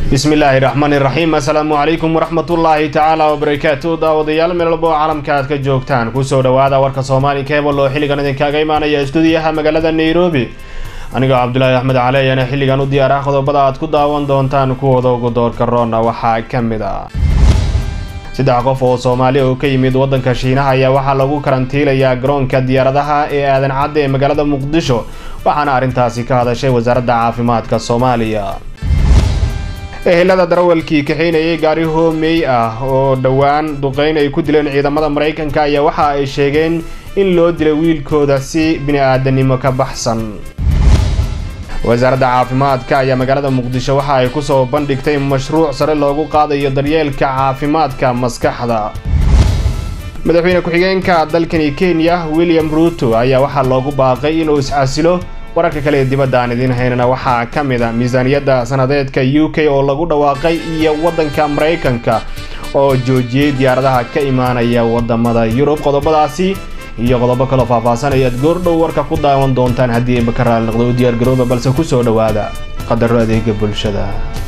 bismillaahi raxmaani raxiim assalaamu calaykum waraxmatullaahi tacaala wabarakaatu daawadayaal meel walba oo caalamka aad ka joogtaan kusoo dhawaada warka soomaali kebal oo xilligan idinkaaga imaanaya stuudiyaha magaalada nairobi anigoo cabdulaahi axmed cali ayaana xilligan u diyaar ah qodobada aad ku daawan doontaan kuwooda ugu doorka roona waxaa ka mid ah saddex qof oo soomaali oo ka yimid waddanka shiinaha ayaa waxaa lagu karantiilayaa garoonka diyaaradaha ee aadan cadde ee magaalada muqdisho waxaana arrintaasi ka hadashay wasaaradda caafimaadka soomaaliya ehelada darawalkii kaxeynayay gaari hoomey ah oo dhowaan duqeyn ay ku dileen ciidamada maraykanka ayaa waxa ay sheegeen in loo dilay wiilkooda si bini-aadanimo ka baxsan wasaaradda caafimaadka ayaa magaalada muqdisho waxa ay kusoo bandhigtay mashruuc sare loogu qaadayo daryeelka caafimaadka maskaxda madaxweyne ku-xigeenka dalkani kenya william ruuto ayaa waxaa loogu baaqay inuu iscasilo wararka kale ee dibadda aan idiin haynana waxaa ka mid a miisaaniyadda sanadeedka u k oo lagu dhawaaqay iyo waddanka maraykanka oo joojiyey diyaaradaha ka imaanaya wadamada yurub qodobadaasi iyo qodobo kaloo faahfaahsan ayaad goordhow warka ku daawan doontaan haddii ay bakaraal noqdo u diyaargarooba balse kusoo dhowaada qadaro adeega bulshada